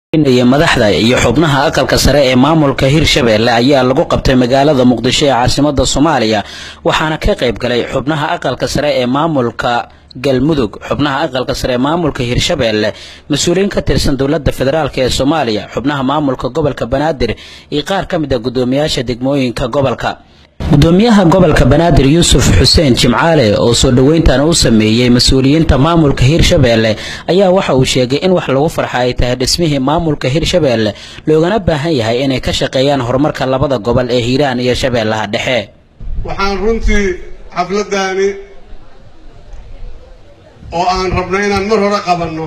madaxda iyo xubnaha aqalka sare ee maamulka hirshabelle ayaa lagu qabtay magaalada muqdisho ee caasimada soomaaliya waxaana ka qayb galay xubnaha aqalka sare ee maamulka galmudug xubnaha aqalka sare ee maamulka hirshabelle mas-uuliyiin ka tirsan dowlada federaalk ee soomaaliya xubnaha maamulka gobolka banaadir iyo qaar ka mid a gudoomiyaasha degmooyinka gobolka gudoomiyaha gobolka banaadir yuusuf xuseen jimcaale oo soo dhoweyntan u sameeyey mas-uuliyiinta maamulka hirshabelle ayaa waxa uu sheegay in wax lagu farxa ay tahay dhismihii maamulka hirshabelle loogana baahan yahay inay ka shaqeeyaan horumarka labada gobol ee hiiraan iyo shabeellaha dhexe waxaan runtii xafladdaani oo aan rabnay inaan mar hore qabanno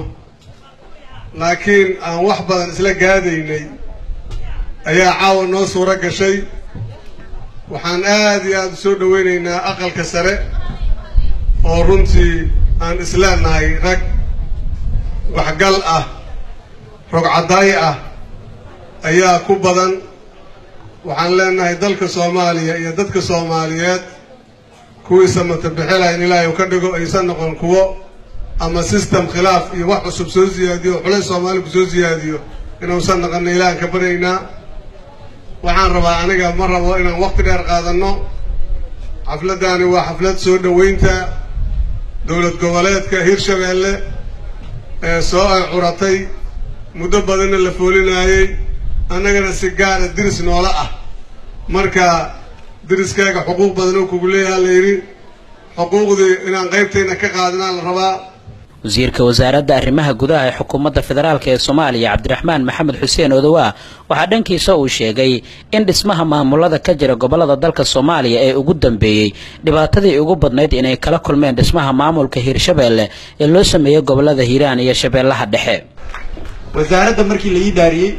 laakiin aan wax badan isla gaadaynay ayaa caawa noo suuro gashay waxaan aada iyo aada u soo dhaweynaynaa aqalka sare oo runtii aan isleenahay rag waxgal ah rogcadaay ah ayaa ku badan waxaan leenahay dalka soomaaliya iyo dadka soomaaliyeed kuwiisa matabixila in ilaahay u ka dhigo aysan noqon kuwo ama system khilaaf iyo wax cusub soo siyaadiyo oo xulays soomaaliya ku soo siyaadiyo inuusan noqonna ilaahan ka baryaynaa waxaan rabaa aniga ma rabo inaan waqti dheer qaadanno xafladdaani waa xaflad soo dhoweynta dowlad goboleedka hirshabelle ee soo ay curatay muddo badanna la foolinaayey annagana si gaara diris noola ah marka diriskaaga xuquuq badan oo kugu leeyaha la yidhi xuquuqdii inaan qaybtayna ka qaadanaa la rabaa wasiirka wasaaradda arrimaha gudaha ee xukuumadda federaalk ee soomaaliya cabdiraxmaan maxamed xuseen odowa waxaa dhankiisa uu sheegay in dhismaha maamulada ka jira gobolada dalka soomaaliya ee ugu dambeeyey dhibaatadii ugu badnayd inay kala kulmeen dhismaha maamulka hiirshabelle ee loo sameeyey gobolada hiiraan iyo shabeellaha dhexe wasaaradda markii la ii dhaariyey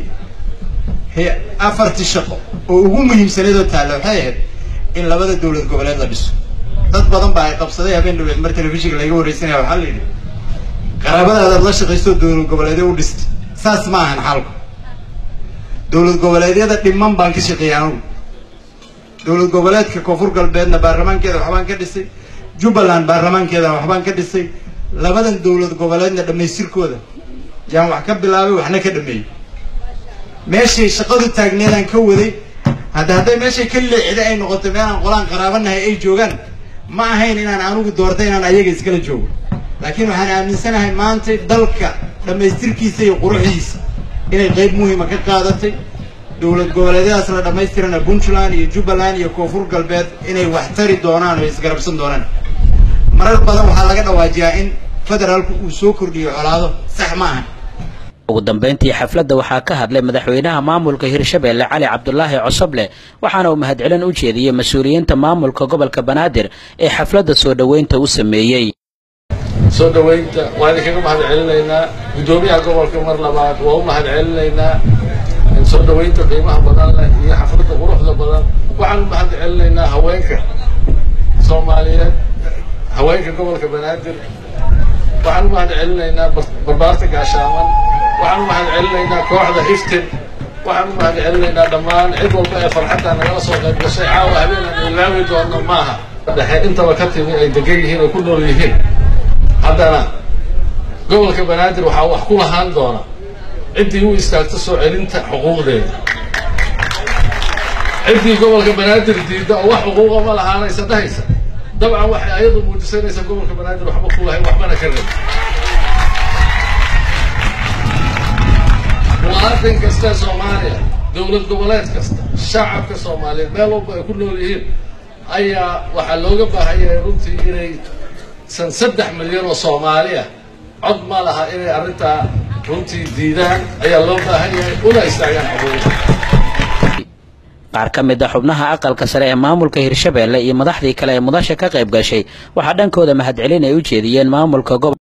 afartii shaqo oo ugu muhiimsanaydoo taalla waxay ahayd in labada dowlad goboleed la dhiso dad badan baa ay qabsaday habeen dhaweed mar telefishinka layga warreysanaya waxaa la yidhi qaraabadaadaad la shaqaysto dowlad goboleedyo u dhistay saas ma ahan xaalku dowlad goboleedyada dhiman baan ka shaqeeyay anugu dowlad goboleedka koonfur galbeedna baarlamaankeeda waxbaan ka dhisay jubbaland baarlamaankeeda waxbaan ka dhisay labadan dowlad goboleedna dhammaystirkooda yaan wax ka bilaabay waxna ka dhameeyey meeshay shaqadu taagneedaan ka waday hadda hadday meeshay ka leexday ay noqoto meelaan qolaan qaraabanahay ay joogaan ma ahayn inaan anugu doortay inaan ayaga iskala joogo laakiin waxaan aaminsanahay maanta dalka dhammaystirkiisa iyo quruxdiisa inay qayb muhiima ka qaadatay dowlad goboleedyadaas la dhammaystirana puntland iyo jubbaland iyo koonfur galbeed inay wax tari doonaan oo isgarabsan doonaan marar badan waxaa laga dhawaajiyaa in federaalku uu soo kordhiyo colaado sax ma ahan ugu dambeyntii xafladda waxaa ka hadlay madaxweynaha maamulka hirshabelle cali cabdulaahi cosoble waxaana uu mahadcelin u jeediyey mas-uuliyiinta maamulka gobolka banaadir ee xafladda soo dhoweynta u sameeyey soo dhoweynta waan idinkaga mahad celinaynaa guddoomiyaha gobolka mar labaad waa u mahad celinaynaa soo dhoweynta qiimaha badan leh iyo xafladda quruxda badan waxaan u mahad celinaynaa haweenka soomaaliyeed haweenka gobolka banaadir waxaan u mahad celinaynaa barbaarta gaashaaman waxaan u mahad celinaynaa kooxda hiftin waxaan u mahad celinaynaa dhammaan cid walba ee farxadda nagala soo qayb gashay caawa habeen aan ilaawi doono maaha dhexe intaba ka timi ay degan yihiin oo ku nool yihiin haddana gobolka banaadir waxaa wax ku lahaan doona ciddii u istaagto soo celinta xuquuqdeeda ciddii gobolka banaadir diidda oo wax xuquuqa ma lahaanaysa dhahaysa dabcan waxay ayadu muujisanaysaa gobolka banaadir waxba ku lahayn waxbana ka rabin muwaadin kasta soomaaliya dowlad goboleed kasta shacabka soomaaliyeed meel walba ay ku nool yihiin ayaa waxaa looga baahan yahay runtii inay san saddex milyan oo soomaali ah cod ma laha inay arrintaa runtii diidaan ayaa loo baahan yahay una istaagaan xuquuqda qaar ka mid a xubnaha aqalka sare ee maamulka hirshabelle iyo madaxdii kale ee mudasha ka qayb gashay waxaa dhankooda mahadcelin ay u jeediyeen maamulka gobolka